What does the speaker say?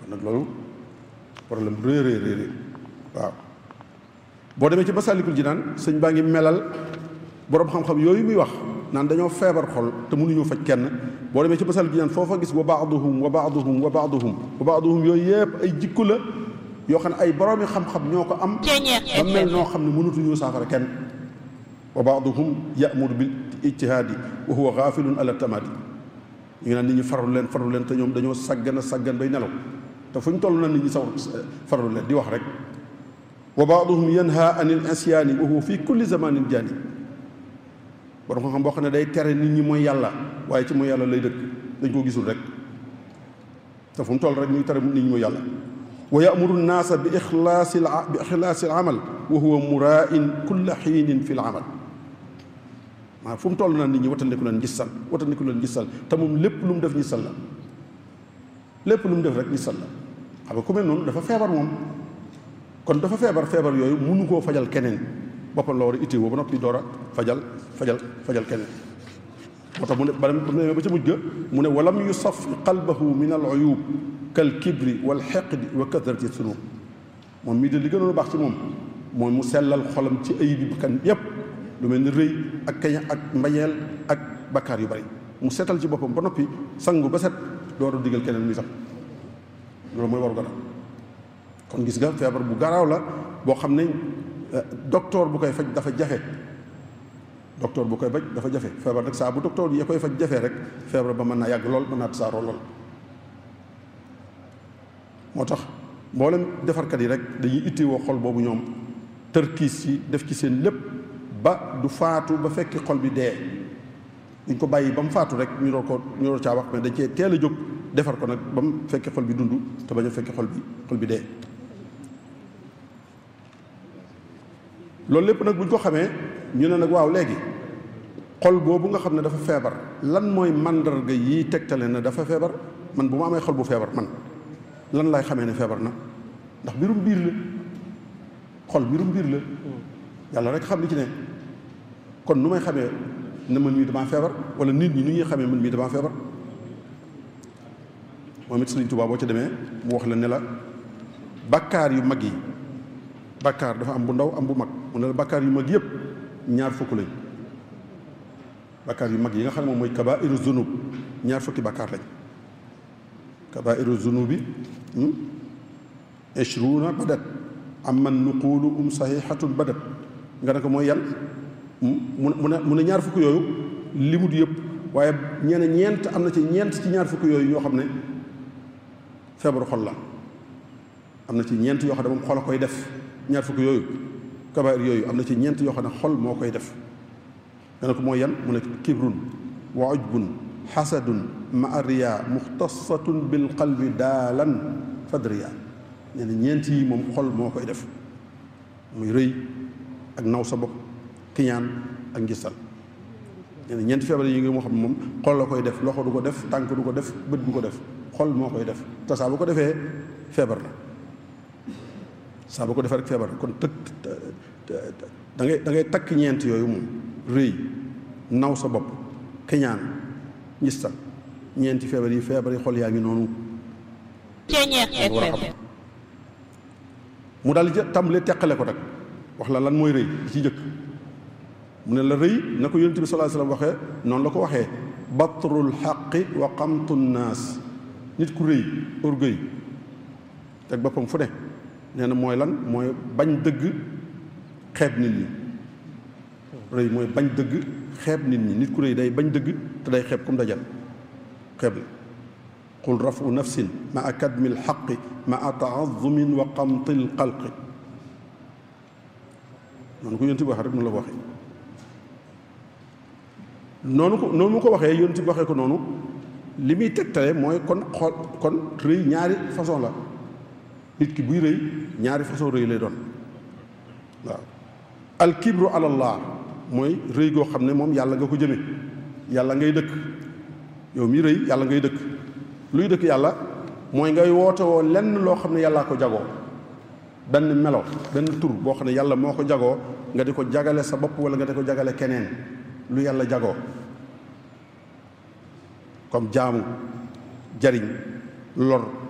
kon nag loolu problème rëy rëy rëy waaw boo demee ci Masaalikul Jinaan sëñ baa ngi melal boroom xam-xam yooyu muy wax naan dañoo feebar xol te mënuñu faj kenn boo demee ci Masaalikul Jinaan foofa gis wa baaduhum wa baaduhum wa baaduhum wa baaduhum yooyu yëpp ay jikko la yoo xam ne ay boroomi xam-xam ñoo ko am ba mel noo xam ne mënatuñu saafara kenn wa baaduhum yamuru bil ijtihaadi wa huwa gaafilun ala tamaadi ñu ngi naan nit ñi farlu leen farlu leen te ñoom dañoo saggan a saggan bay nelaw te fu ñu toll na nit ñi saw farlu leen di wax rek wa baaduhum yanha anil isyaani wa huwa fi kulli zamanin jaani borom xam-xam boo xam ne day tere nit ñi mooy yàlla waaye ci mooy yàlla lay dëkk dañ koo gisul rek te fu mu toll rek ñuy tere nit ñi mooy yàlla wa yamuru nnaasa bi ixlaasi bi ixlaasi al amal wa huwa muraain kulla xiinin fi l amal maa fu mu toll na nit ñi watandiku leen gisal watandiku leen gisal te moom lépp lu mu def gisal la lépp lu mu def rek gisal la xam nga ku mel noonu dafa feebar moom kon dafa feebar feebar yooyu mënu koo fajal keneen boppam la war a itti woo ba noppi door a fajal fajal fajal keneen moo tax mu ne ba ne ba ca mujj ga mu ne walam yusaf qalbahu min al uyub kal kibri wal xeqdi wa kasrati sunub moom mii de li gënoon a baax ci moom mooy mu sellal xolam ci ayib bi bakkan yépp lu mel ni rëy ak kaña ak mbañeel ak bakkaar yu bari mu seetal ci boppam ba noppi sangu ba set door a digal keneen muy sax loolu mooy waru gara kon gis nga feebar bu garaaw la boo xam ne docteur bu koy faj dafa jafe docteur bu koy faj dafa jafe feebar nag saa bu docteur yi koy faj jafe rek feebar ba mën naa yàgg lool mën naa tasaaroo lool moo tax mboolem defarkat yi rek dañuy itteewoo xol boobu ñoom tërkiis yi def ci seen lépp ba du faatu ba fekki xol bi dee duñ ko bàyyi ba mu faatu rek ñu door ko ñu door caa wax mais dañ cee teel a jóg defar ko nag ba mu fekki xol bi dund te bañ a fekki xol bi xol bi dee loolu lépp nag bu ñu ko xamee ñu ne nag waaw léegi xol boobu nga xam ne dafa feebar lan mooy màndarga yi tegtale na dafa feebar man bu ma amee xol bu feebar man lan lay xamee ne feebar na ndax mbirum biir la xol mbirum biir la yàlla rek xam li ci ne kon nu may xamee ne man mii damaa feebar wala nit ñi nu ñuy xamee man mii damaa feebar moom it Sëriñ Tuubaa boo ca demee mu wax la ne la bakkaar yu mag yi bakkaar dafa am bu ndaw am bu mag mu ne la bakkaar yu mag yëpp ñaar fukk lañ bakkaar yu mag yi nga xam ne moom mooy kabaa'iru zunub ñaar fukki bakkaar lañ kabaa'iru zunubi ishruuna badat amman nuqulu um saxiixatun badat nga ne ko mooy yan mu ne mu ne ñaar fukk yooyu limut yëpp waaye ñeene ñeent am na ci ñeent ci ñaar fukk yooyu yoo xam ne feebaru xol la am na ci ñeent yoo xam ne moom xol a koy def ñaar fukk yooyu kabair yooyu am na ci ñeent yoo xam ne xol moo koy def nga ne ko mooy yan mu ne kibrun wa ujbun xasadun maariya muxtasatun bil qalbi daalan fadriya nee na ñeent yi moom xol moo koy def muy rëy ak naw sa bopp kiñaan ak ngistal nee na ñeenti feebar yi ngi moo xam ne moom xol la koy def loxo du ko def tànk du ko def bët du ko def xol moo koy def te saa bu ko defee feebar la saa bu ko defee rek feebar la kon tëkk da ngay da ngay takk ñeent yooyu moom rëy naw sa bopp kiñaan ngistal ñeenti feebar yi feebar yi xol yaa ngi noonu mu daal di tàmbalee teqale ko nag wax la lan mooy rëy di ci jëkk mu ne la rëy na ko yonent bi sallallahu alayhi wasallam waxee noonu la ko waxee batrul xaqi wa qamtu naas nit ku rëy orgueil teg boppam fu ne nee na mooy lan mooy bañ dëgg xeeb nit ñi rëy mooy bañ dëgg xeeb nit ñi nit ku rëy day bañ dëgg te day xeeb comme dajal xeeb la qul rafu nafsin ma a kadmi lxaqi ma a taazumin wa qamti lxalqi noonu ko yonent bi waxee rek noonu la ko waxee noonu ko noonu mu ko waxee yonent bi waxee ko noonu li muy tegtale mooy kon xool kon rëy ñaari façon la nit ki buy rëy ñaari façon rëy lay doon waaw alkibru alallah mooy rëy goo xam ne moom yàlla nga ko jëme yàlla ngay dëkk yow mi rëy yàlla ngay dëkk luy dëkk yàlla mooy ngay woote woo lenn loo xam ne yàllaa ko jagoo benn melo benn tur boo xam ne yàlla moo ko jagoo nga di ko jagale sa bopp wala nga di ko jagale keneen lu yàlla jagoo comme jaamu jariñ lor